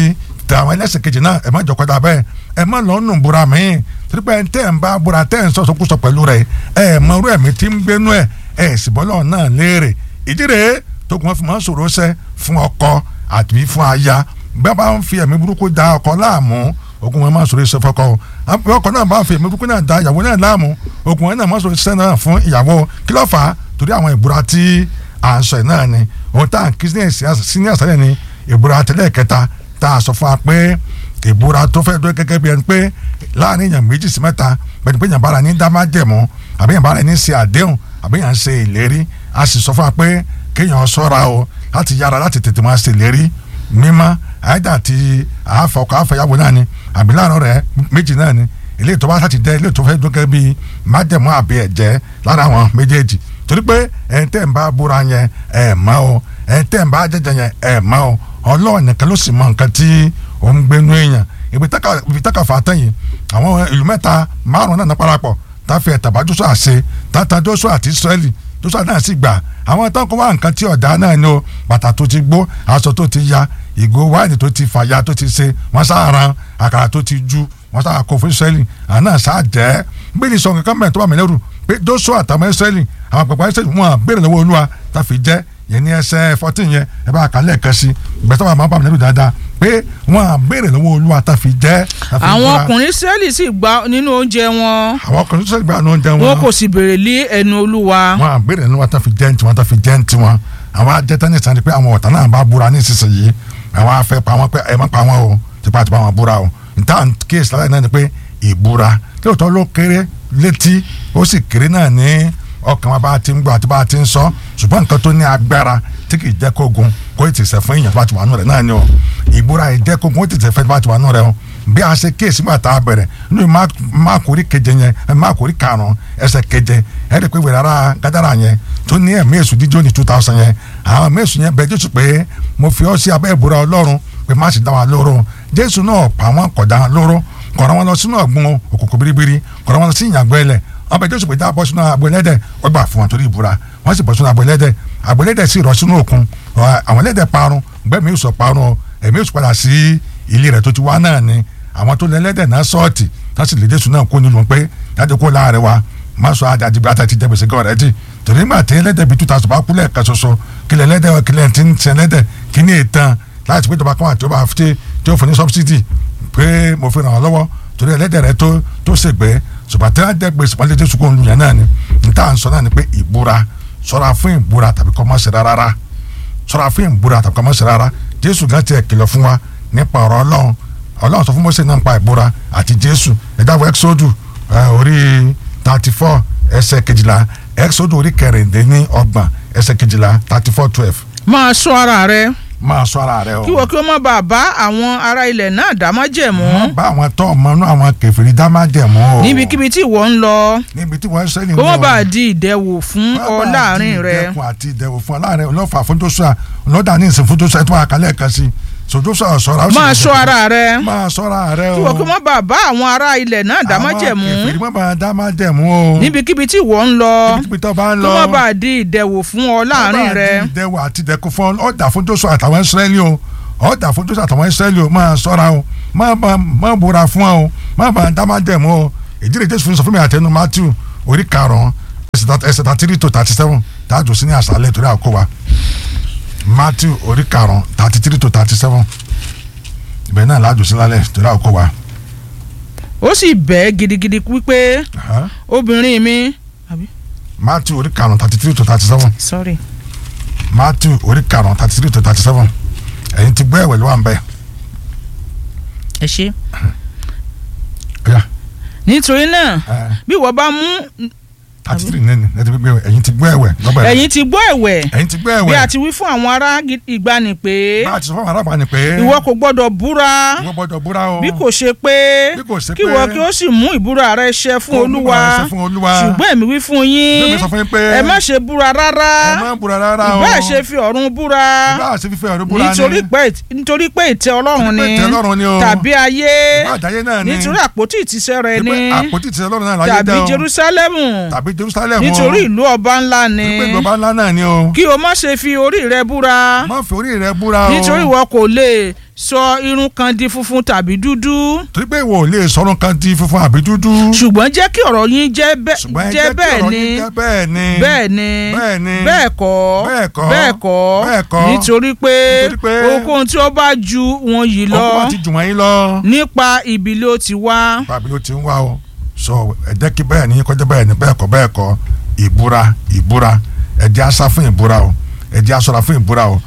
tẹ àwọn ẹlẹ́sìn kejì náà ẹ má jọ kọjá bẹ́ẹ̀ ẹ má lọ nù búra míì torí pé tẹ́ ẹ̀ ń bá búra tẹ́ ẹ̀ ń sọ̀sọ̀kúsọ pẹ̀lú rẹ̀ ẹ mọ irú ẹ̀mí tí ń gbénú ẹ̀ ẹ̀ sì bọ́lọ̀ náà léèrè ìdí rèé tó kún wọn fi máa ń sọ̀rọ̀ sẹ́ fún ọkọ àti fún aya bẹ́ẹ̀ bá ń fi ẹ̀mí burúkú da ọkọ láàmú ogun wọn máa sọ̀rọ̀ sẹ́ fọkọ ọkọ náà bá fi ẹ̀mí burúkú náà da ìyàwó náà láàmú ogun wọn náà máa sọ̀rọ̀ sẹ́ náà fún ìyàwó kí ló fà á torí àwọn ìbúra tí à ń sọ yìí náà ni ohun tá à ń kí sí ní àṣálẹ̀ ni ìbúra tẹ́lẹ̀ kẹta tá a sọ fún wa pé ìbúra tó fẹ́ dúró gẹ́gẹ́ bí ẹni pé láàrin èèyàn méjì sí mẹ́ta pẹ̀lú pé èèyàn bára ní dá má jẹ̀mú àbí èèyàn bára ní ṣe àdéhùn àbí èèyàn ṣe ìlérí a sì sọ fún wa pé kéèyàn ṣọ́ra o láti yára láti tètè máa ṣe ìlérí mímọ́ àyíjà ti àáfọkọ àfẹyàwó náà ni àbí láàrin rẹ̀ méjì náà ni ilé ìtọ́ bá láti jẹ́ ilé ìtọ́ fẹ́ dúró gẹ́gẹ́ bí májẹ̀mú àbí ẹ̀jẹ̀ lára àwọn méjèèjì torí pé ẹ̀ ń tẹ̀ ń bá búra yẹn ẹ̀ mọ́ o ẹ̀ ń tẹ̀ ń bá jẹ́jẹ́ yẹn ẹ̀ mọ́ o ọlọ́run nìkan ló sì mọ nǹkan tí ó ń gbénú èèyàn ibi táka fà tẹ̀yìn àwọn ìlú mẹ́ta márùn náà parapọ̀ táfi ẹ̀tàbá Jóṣúà àṣe tata Jóṣúà àti Ísírẹ́lì Jóṣúà náà sì gbà àwọn tán kó wá nǹkan tí ọ̀dà náà ni o bàtà tó ti gbó aṣọ tó ti ya ìgò wáìnì tó ti fàya tó ti ṣe wọ́n sáà ran àkàrà tó ti ju wọ́n sáà kó fún Ísírẹ́lì àná sáà jẹ́ bíi sọ nǹkan mẹ́rin tó bá mi lẹ́rù pé Jóṣúà àtàwọn Ísírẹ́lì àwọn pẹ̀pẹ́ Ísírẹ́lì wọn béèrè lọ́wọ́ Olúwa táfi jẹ́ yẹn ní ẹsẹ̀ fourteen yẹn ẹ bá kálẹ̀ kan sí gbẹ̀tọ́ bá máa bá mi lẹ́rù dáadáa pé wọ́n á béèrè lọ́wọ́ olúwa tá a fi jẹ́. àwọn ọkùnrin Ísírẹ́lì sì gba nínú oúnjẹ wọn. àwọn ọkùnrin Ísírẹ́lì gba nínú oúnjẹ wọn. wọn kò sì béèrè lé ẹnu olúwa. wọ́n á béèrè lọ́wọ́ tá a fi jẹ́ ní tiwọn tá a fi jẹ́ ní tiwọn. àwọn ajẹ́tẹ́ ní sàn ni pé àwọn ọ̀tá náà bá búra ní ìsinsìnyí àwọn afẹ́ pa wọn pé ẹ má pa wọn o tipa tipa wọn búra o nta kéèsì láyé náà ni pé ìbúra lóòótọ́ ló kéré létí ó sì kéré náà ní ọkàn wa bá ti ń gbọ́ àti bá ti ń sọ ṣùgbọ́n nǹkan tó ní agbára tí kì í jẹ́ kógun kó ètò ìṣẹ̀ fún èèyàn bá ti wà nù rẹ̀ náà ni o ìbúra ìjẹ́ kógun ó ti tẹ̀ fẹ́ bá ti wà nù rẹ̀ o bí a ṣe kéèsì gbà tá a bẹ̀rẹ̀ nínú máàkórí keje yẹn máàkórí karùn-ún ẹsẹ̀ keje ẹ̀ ẹ́ pé wẹ̀rẹ̀ ara gádàrà yẹn tó ní ẹ̀mí èṣù díjọ́ ní two thousand yẹn àwọn ẹ̀mí èṣù yẹn bẹ Jésù pé mo fi ọ́ sí abẹ́ ìbúra Ọlọ́run pé má sì dá wa lóró Jésù náà pa wọ́n kọ̀dá lóró kọ̀ọ̀rọ̀ wọn lọ sínú ọ̀gbun òkùnkùn biribiri kọ̀ọ̀rọ̀ wọn lọ sí ìyàgbọ́ ẹlẹ̀ wọn bẹ jésù pé dá bọ́ sínú agbo ẹlẹ́dẹ̀ wọ́n gbà fún wọn torí ìbúra wọ́n sì bọ́ sínú agbo ẹlẹ́dẹ̀ agbo ẹlẹ́dẹ̀ sì rọ̀ sínú òkun àwọn ẹlẹ́dẹ̀ parun gbẹ́mí ìsọ̀ parun ẹ̀mí ìsọ̀ padà sí ilé rẹ̀ tó ti wá náà ni àwọn tó lé ẹlẹ́dẹ̀ náà sọ́ọ̀tì tá sì lè jésù náà kó nínú pé jáde kó láàrin wa má sọ àdàdì bí ata ti jẹ gbèsè gan rẹ jì torí nígbà tí ẹlẹ́dẹ̀ bíi two thousand bá kú lẹ́ẹ̀kan ṣoṣo kílẹ̀ ẹlẹ́dẹ̀ kílẹ̀ tí ń ti ẹlẹ́dẹ̀ kí ní ìtàn láti pé ìjọba kan àti ọba àfi tí ó fún ní subsidy pé mo fi ràn ọ́ lọ́wọ́ torí ẹlẹ́dẹ̀ rẹ tó tó ṣègbè ṣùgbọ́n tí wọ́n jẹ́ gbèsè pọ́nlé jésù kò ń lu yẹn náà ni níta à ń sọ náà ni pé ìbúra ṣọ́ra fún ìbúra tàbí kọ́ mọ́ ṣe rárá ṣọ́ra fún ìbúra tàbí kọ́ mọ́ ṣe rárá jésù gan tiẹ̀ kìlọ̀ fún wa nípa ọ̀rọ̀ ọlọ́run ọlọ́run sọ fún Mósè náà nípa ìbúra àti jésù ẹ̀dá wọ exodu orí thirty four ẹsẹ̀ kejìlá exodu orí kẹrìndínlọ́gbọ̀n ẹsẹ̀ kejìlá thirty four twelve. máa ṣọ́ ara rẹ máa ṣọ́ ara rẹ o. kí wọ́n kí wọ́n má bàa bá àwọn ará ilẹ̀ náà dá májẹ̀mú. wọ́n bá àwọn tó ọmọ inú àwọn kèfèrí dá májẹ̀mú o. níbikíbi tí ìwọ ń lọ níbi tí wọ́n ń sẹ́ni kó má bàa di ìdẹ̀wò fún ọ láàrin rẹ. ìdẹ́kun àti ìdẹ̀wò fún ọ láàrin ọlọ́fà fún Jóṣúà ọlọ́dà ní ìsìn fún Jóṣúà tó wà kálẹ̀ kan sí so Jóṣúà ṣọ́ra. máa ṣọ́ ara rẹ máa ṣọ́ra rẹ o. kí wọ́n kí wọ́n má bàa bá àwọn ará ilẹ̀ náà dá májẹ̀mú. àwọn kèfèrí má bàa dá májẹ̀mú o. níbikíbi tí ìwọ ń lọ níbi tó bá ń kó lọ. má bàa di ìdẹ̀wò fún ọ láàrin rẹ. ìdẹ̀wò àti ìdẹ̀kun fún ọ̀dà fún Jóṣúà àtàwọn Ísírẹ́lì o ọ̀dà fún Jóṣúà àtàwọn Ísírẹ́lì o máa ṣọ́ra o má bá má búra fún ọ o má bá dá májẹ̀mú o ìdílé Jésù fún sọ fún mi àtẹnu Matthew orí karùn-ún ẹsẹ̀ thirty three to thirty seven táàjù sí ní àṣálẹ̀ torí àkówá Matthew orí karùn-ún thirty three to thirty seven ibẹ̀ náà láàjù sí lálẹ́ torí àkówá. ó sì bẹ́ gidigidi wípé obìnrin mi. àbí Matthew orí karùn-ún thirty three to thirty seven sorry. Matthew orí karùn-ún thirty three to thirty seven ẹ̀yin ti gbọ́ ẹ̀wẹ̀ ló wà ń bẹ̀. ẹ ṣe. Ọ̀yá, nítorí náà ẹ̀, bí wọ́n bá mú thirty three nínú ẹ̀ ti gbọ́ ẹ̀wẹ̀ ẹ̀yin ti gbọ́ ẹ̀wẹ̀ lọ́bẹ̀ ẹ̀yin ti gbọ́ ẹ̀wẹ̀ ẹ̀yin ti gbọ́ bí ẹ̀wẹ̀ a ti wí fún àwọn ará gi- ìgbani pé bá a ti sọ fún àwọn arábàá ni pé ìwọ kò gbọ́dọ̀ búra ìwọ gbọ́dọ̀ búra o bí kò ṣe pé Bí kò ṣe kí pé- ìwọ kí ó sì mú ìbúra rẹ ṣẹ fún Kó olúwa ìbúra rẹ ṣẹ fún Olúwa. ṣùgbọ́n èmi wí fún yín Bẹ́ẹ̀ mi sọ fún yín pé ẹ má ṣe búra rárá ẹ má búra rárá o ìbá ṣe fi ọ̀run búra ìbá ṣe fífẹ́ ọ̀rọ̀ búra ni nítorí pé nítorí pé ìtẹ́ ọlọ́run Nítorí pé ni ìtẹ́ Ọlọ́run ni o. tàbí ayé ìbá àjáyé náà ni nítorí àpótí ìtìsẹ̀ rẹ Nítorí ni pé àpótí ti Ọlọ́run náà láyé tàbí dá o Jerúsálẹ́mù tàbí Jerusalem o nítorí ìlú ọba ńlá ni Nítorí pé ìjọba ńlá náà ni o kí o má ṣe fi orí rẹ búra má fi orí rẹ búra o nítorí ìwọ kò lè sọ irun kan di funfun tàbí dúdú torí pé ìwọ ò lè sọ̀rọ̀ kan di funfun àbí dúdú. ṣùgbọ́n jẹ́ kí ọ̀rọ̀ yín jẹ́ bẹ́- ṣùgbọ́n ẹ jẹ́ jẹ́ kí bẹ́ẹ̀ ọ̀rọ̀ ni yín jẹ́ bẹ́ẹ̀ ni. bẹ́ẹ̀ ni bẹ́ẹ̀ ni. bẹ́ẹ̀ kọ́ bẹ́ẹ̀ kọ́. bẹ́ẹ̀ kọ́ bẹ́ẹ̀ kọ́. nítorí pé Nítorí pé ohunkóhun tí ó bá ju wọn yìí lọ ọkọ̀ bá ti jù wọ́n yín lọ. nípa ibi ló ti wá. bàbí ló ti ń wá o sọ ẹ jẹ́ kí bẹ́ẹ̀ ni kọjá bẹ́ẹ̀ ni bẹ́ẹ̀ kọ́ bẹ́ẹ̀ kọ́ ìbúra ìbúra ẹ jẹ́ asá fún ìbúra o ẹ jẹ́ asọ́ra fún ìbúra o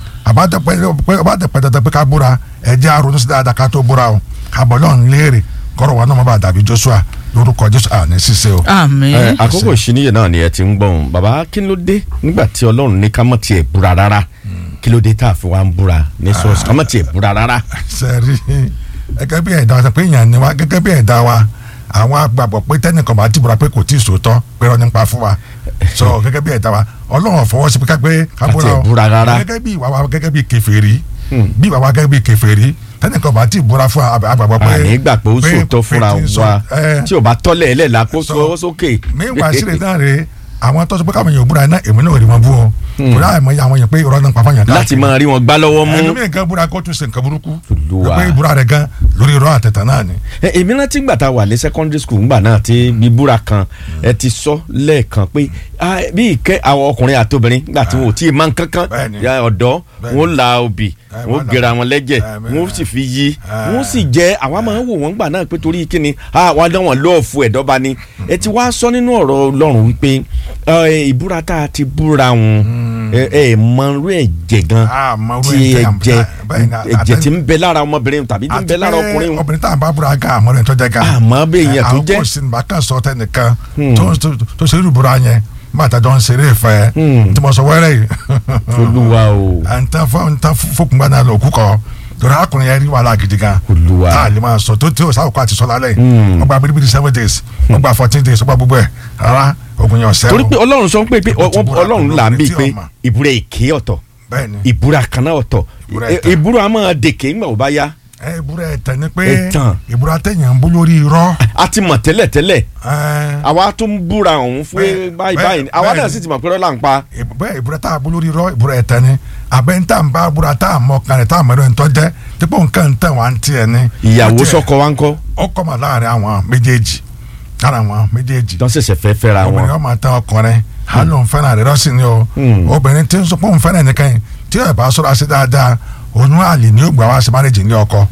àbádẹ́pẹ́ dandan pé ká búra ẹ jẹ́ aronú sí dáadáa ká tó búra o kábọ̀ lọ́n léèrè kọ́rọ̀ wa náà má bàa dàbí Joshua lórúkọ Jésù àní ṣíṣe o. àmín. ẹ àkókò ìṣíníyè náà ni ẹ ti ń gbọ́n bàbá kí ló dé nígbà tí ọlọ́run ní ká mọ̀ tiẹ̀ búra rárá kí ló dé tá a fi wá ń búra ní sọ́ọ̀sì ká mọ̀ tiẹ̀ búra rárá. sẹ́rí gẹ́gẹ́ bí ẹ̀dá wa pé èèyàn ni wa gẹ́gẹ́ bí ẹ̀dá wa àwọn agbàgbọ́ pé tẹ́nìkan bá ti búra pé kò tí ì sòótọ́ pé rọ́ nípa fún wa sọ gẹ́gẹ́ bí ẹ̀dá wa ọlọ́run fọwọ́ sí pé ká gbé ká Ká búra tiẹ̀ o búra rárá. gẹ́gẹ́ bí ìwà wa gẹ́gẹ́ bí kèfèrí bí ìwà wa gẹ́gẹ́ bí kèfèrí tẹ́nìkan bá ti búra fún wa agbàgbọ́ pé àní gbà pé ó sòótọ́ fúnra pé tí ń sọ- wa ẹ, tí ò bá tọ́lẹ̀ ẹlẹ́ la kó sọ- sọ sókè. mẹ́wàá sílẹ̀ náà rè àwọn tó sọ pé káwọn èèyàn búra náà èmi náà rí wọn bú o torí àìmọ̀ yà àwọn èèyàn pé ìrọ̀ náà ń pa fún yàn láti máa rí wọn gbá lọ́wọ́ mú. ẹlòmíì gan búra kó tún ṣe nǹkan burúkú Olúwa. pé ìbúra rẹ̀ gan lórí irọ́ àtẹ̀tẹ̀ náà ni. ẹ èmi rántí gbà tá a wà ní secondary school ńgbà náà tí bíbúra kan ẹ ti sọ lẹ́ẹ̀kan pé ah, bí ìkẹ́ àwọn ọkùnrin àtobìnrin nígbà tí wọn ò tí ì máa ń kankan Bẹ́ẹ̀ni. ya ọ̀dọ́ Bẹ́ẹ̀ni. wọn ó la obì Ẹ, wọn ó wọ́n la- gẹra wọn lẹ́jẹ̀ Ẹ, bẹ́ẹ̀. wọn ó sì fi yí Ẹ. wọn ó sì jẹ́ àwa máa ń wò wọ́n gbà náà pé torí kíni àwọn adán wọn lọ́ọ̀fù ẹ̀dọ́ba ni ẹ ti wá sọ nínú ọ̀rọ̀ Ọlọ́run wípé ẹ, ìbúra tá a ti búra wọn ẹ ẹ mọ irú ẹ̀jẹ̀ gan Ah, mọ irú tí ẹ̀jẹ̀ yàn- ẹ̀jẹ̀ bẹ́ẹ̀ ni, ẹ̀jẹ̀ àtẹ- tí ń bẹ lára ọmọbìnrin tàbí tí ń bẹ lára ọkùnrin wọn obìnrin tá à ń bá búra gan àmọ́ rẹ̀ tó jẹ́ gan. Àmọ́ bí èèyàn tó jẹ́. àwọn kò sí nígbà kan sọ tẹnìkan tó tó- tó ṣe irú búra yẹn nígbà tá a jọ ń ṣeré ìfẹ́ tí mo sọ wẹ́rẹ́ yìí. olúwa o. à ń tán fún ń tán fókùngbà náà lòkù kọ torí arákùnrin yẹn rí wàhálà gidi gan. Olúwa. tá a lè máa sọ tó tí o sáwọ́ kó àti sọ lálẹ́ yìí. wọ́n gba biribiri seven days wọ́n gba fourteen days wọ́n gba gbogbo ẹ̀ rárá ogun yẹn ọ̀sẹ̀ torí pé ọlọ́run sọ pé pé Ìbò ti ọ- búra ọlọ́run pẹ̀lú là ń obìnrin bí tí pé ọmọ. ìbúra èké ọ̀tọ̀ bẹ́ẹ̀ ni ìbúra kan náà ọ̀tọ̀ Ìbúra Ẹ- ẹ̀tàn. ìbúra a máa dèké ńgbà ó bá yá ẹ ìbúra ẹ̀tàn ni pé Ẹ̀tàn. ìbúra tẹ̀yàn ń bú lórí irọ́. a ti mọ̀ tẹ́lẹ̀ tẹ́lẹ̀ ẹ, àwa tó ń búra ọ̀hún fún Bẹ́ẹ̀- báyìí bẹ́ẹ̀- báyìí àwa bẹ́ẹ̀ náà ni. sì ti mọ̀ pé rọ́lá ń pa ìbú- bẹ́ẹ̀ ìbúra tá a bú lórí irọ́ ìbúra ẹ̀tàn ni àbẹ́ ń tà ń bá búra tá a mọ kan rẹ̀ tá a mọ̀ ẹ̀rọ ìtọ́ jẹ́ dípò nǹkan ń tẹ̀ wá ń tiẹ̀ ni. ìyàwó Ó tiẹ̀- sọ́kọ wa ń kọ́ ó kọ́ mà láàrin àwọn méjèèjì lára àwọn méjèèjì. tó ń ṣẹ̀ṣẹ̀ fẹ́ fẹ́ra obìnrin wọn ọmọ tán ọkùnrin á lóun fẹ́ràn rẹ̀ rọ́ọ̀sì ni o Hmm. obìnrin tí ń sọ pé òun fẹ́ràn nìkan yìí tí ẹ̀ bá sọ́ra sí dáadáa oyún àlè ni ó gbà wá sí márèjì ní ọkọ.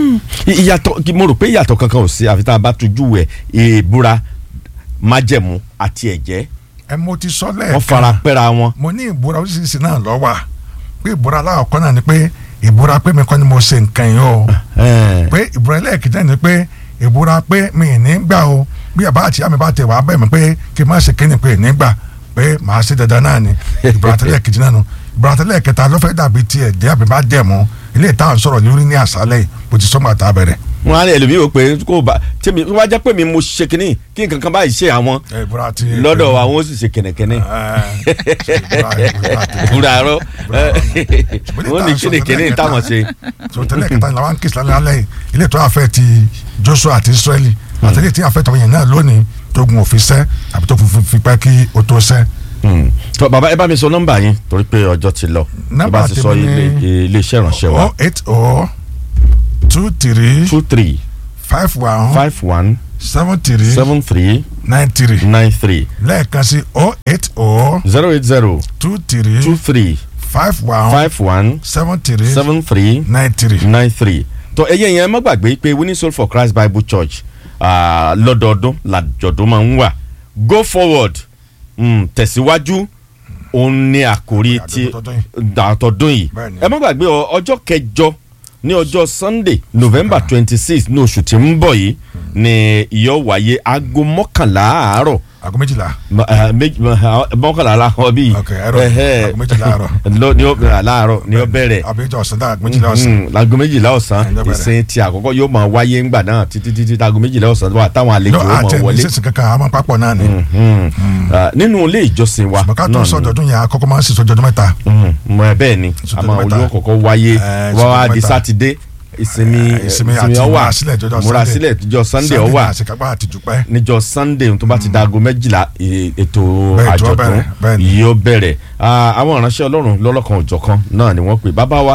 I- ìyàtọ̀ kí- mo rò pé ìyàtọ̀ kankan ò sí àfi tá a bá tujú ẹ̀ ìbúra májẹ̀mú àti ẹ̀jẹ̀ ẹ mo ti sọ wọ́n lẹ́ẹ̀kan fara pẹ́ra wọn mo ní ìbúra oríṣiríṣi náà lọ wà pé ìbúra aláwọ̀kọ́ náà ni pé ìbúra pé mi kọ́ ni mo ṣe nǹkan yìí o Ẹ̀. pé ìbúra ẹlẹ́ẹ̀kejì náà ni pé ìbúra pé mi ì ní gbà o bí àbá àti àmì bá tẹ̀ wá bẹ́ẹ̀ mi pé kí n má ṣe kíni pé ì ní gbà pé màá ṣe dandan náà ni ìbúra tẹ́lẹ̀ kejì náà nu ìbúra tẹ́lẹ̀ kẹta ló fẹ́ dàbí tiẹ̀ jẹ́ àbí bá jẹ̀ mú ilé ìta sọ̀rọ̀ lórí ní àṣálẹ̀ yìí bó ti sọ́mọ́ àtà bẹ̀rẹ̀. wọn á lè ẹlòmíì wò pé kó o bá tèmi wọ́n á jẹ́ pé mi mo ṣe kínní kí nǹkan kan báyìí ṣe àwọn ẹ, ìbúra ti lọ́dọ̀ wa wọ́n sì ṣe kẹ̀nẹ̀kẹ̀nẹ̀ Ẹ, ìbúra- ìbúra ti- ìbúra arọ́ Ìbúra- wọ́n ní kíni kíni táwọn ṣe. so tẹ́lẹ̀ kẹta làwọn kí islam lálẹ́ yìí ilé tó àfẹ́ ti Joshua àti Israeli àtẹlẹ́ tí àfẹ́ tọmọ yẹn náà lónìí tó gun òfin sẹ́ àbí tó fún fi pẹ́ kí o tó sẹ́. Hmm. Tọ́, bàbá ẹ bá mi sọ nọ́mbà yín torí pé ọjọ́ ti lọ ẹ Nọ́mbà bá ti sọ tèmi ilé ni- ilé iṣẹ́ ìránṣẹ́ wa oh eight oh two three two three five one five one seven three seven three nine three nine three lẹ́ẹ̀kan sí oh eight oh zero eight zero two three two three five one five one seven three seven three nine three. nine three tó ẹyẹ yẹn má gbàgbé pé winning soul for christ bible church ah, lọ́dọọdún làjọ̀dún máa ń wà go forward mm, tẹ̀síwájú òun ni àkórí ti Àjọ̀dún tọdún yìí. àtọ̀dún yìí Bẹ́ẹ̀ni. ẹ má gbàgbé ọ- ọjọ́ kẹjọ ní ọjọ́ sunday november twenty six ní oṣù tí ń bọ̀ yìí ni ìyọ́ wáyé aago mọ́kànlá àárọ̀ aago méjìlá Ma- eh, méjì- ma- ah, mọ́kànlá láwọn bíi Ok, àárọ̀. Aago méjìlá àárọ̀. lọ ní ó láàárọ̀ ní ó bẹ̀rẹ̀ àbíjọ ọ̀sán dáa aago méjìlá ọ̀sán. Mm, láago méjìlá ọ̀sán Ẹ̀, lọ́bẹ̀rẹ̀. ìsìn tí àkọ́kọ́ yóò máa wáyé ńgbà náà títí títí láago méjìlá ọ̀sán wà táwọn àlejò no ó máa àti ẹni wọlé. sísìn kankan àmọ́ papọ̀ náà ni. Mm. Ah, nínú ilé ìjọsìn wa bàkà tó náà ń ni- sọ ọdọọdún yẹn àkọ́kọ́ máa ń sísọ ọdọọdún mẹ́ta. Mm, mọ ẹ bẹ́ẹ̀ ni Sọdọ̀dún àmọ́ mẹ́ta. olówó kọ̀ọ̀kan wáyé Eh, wá wá sọdọ̀dún di mẹ́ta. sátidé ìsinmi Eh, ìsinmi àti ìsinmi ọwà ìmúrasílẹ̀ jọjọ́ múrasílẹ̀ jọ sunday ọwà àti kápá àti dùpẹ́. níjọ́ sunday tó bá ti dago méjìlá e- ètò Bẹ́ẹ̀, ètò àjọ̀dún bẹ̀rẹ̀, bẹ́ẹ̀ ni. yóò bẹ̀rẹ̀ Ah, àwọn ìránṣẹ́ ọlọ́run lọ́lọ́kan òjọ̀kan náà ni wọ́n pè bàbá wa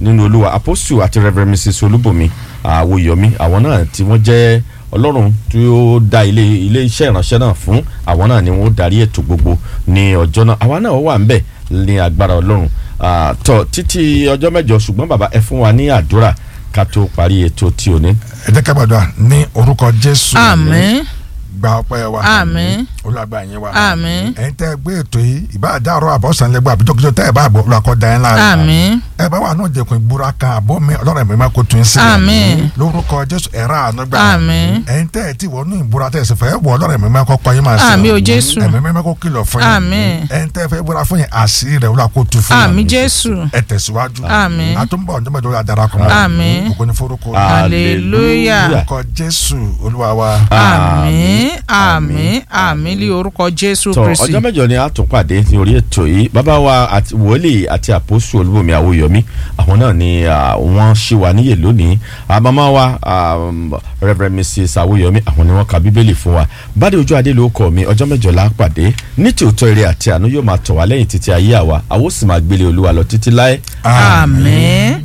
nínú olúwa apostle àti reverend mrs olúbùnmi àwòyọmí àwọn náà tí wọ́n jẹ́ ọlọ́run tí ó dá ilé ilé iṣẹ́ ìránṣẹ́ náà fún àwọn náà ni wọ́n darí ètò gbogbo ní ọjọ́ náà àwa náà wà ń bẹ̀ ní agbára ọlọ́run Ah, tọ títí ọjọ́ mẹ́jọ ṣùgbọ́n bàbá ẹ fún wa ní àdúrà ká tó parí ètò tí ò ní. ẹ jẹ́ ká gbàdúrà ní orúkọ jésù àmín gba ọpẹ́ wa Àmín. olùgbà yín wa Àmín. ẹ̀yin tẹ́ ẹ gbé ètò yìí ìbá àdárọ̀ àbọ̀sán lẹ́gbàá àbíjọ́kíjọ́ tẹ́ ẹ bá àbọ̀ olùkọ́ da yín láàrin àmín ẹ bá wà náà jẹkùn ìbúra kan àbọ̀ mi ọlọ́run ẹ̀mí máa kó tún sí Àmín. lórúkọ jésù ẹ̀rọ àánú gbà Àmín. ẹ̀yin tẹ́ ẹ ti wọ́n ní ìbúra tẹ́ ẹ sì fẹ́ wọ ọlọ́run ẹ̀mí máa kọ́ kọ́ yín máa sọ Àmín o Jésù. ẹ̀mí máa kó kìlọ̀ fún yín Àmín. ẹ̀yin tẹ́ ẹ fẹ́ búra fún yín àṣírí rẹ̀ wọ́n kó tu fún yín àmín jésù ẹ tẹ̀síwájú Àmín. àtúnbọ̀ ọjọ́ mẹ́jọ yà dára kan Àmín. ògo ní forúkọ Hallelujah. orúkọ jésù olúwa wa àmín àmín àmín lé orúkọ jésù tọ kristi ọjọ́ mẹ́jọ ni a tún pàdé ní orí ètò yìí bàbá wa àti wòlíì àti àpòsù olúbomi àwòyọmí àwọn náà ni ah, wọ́n ṣì wà níyè lónìí Ah, màmá wa um, reverend mrs àwòyọmí àwọn ni wọ́n ka bíbélì fún wa bádé ojú adé ló kọ mi ọjọ́ mẹ́jọ la pàdé ní tòótọ́ eré àti àánú yóò máa tọ̀ wá lẹ́yìn títí ayé àwa àwọn ó sì máa gbélé olúwa lọ títí láé àmín.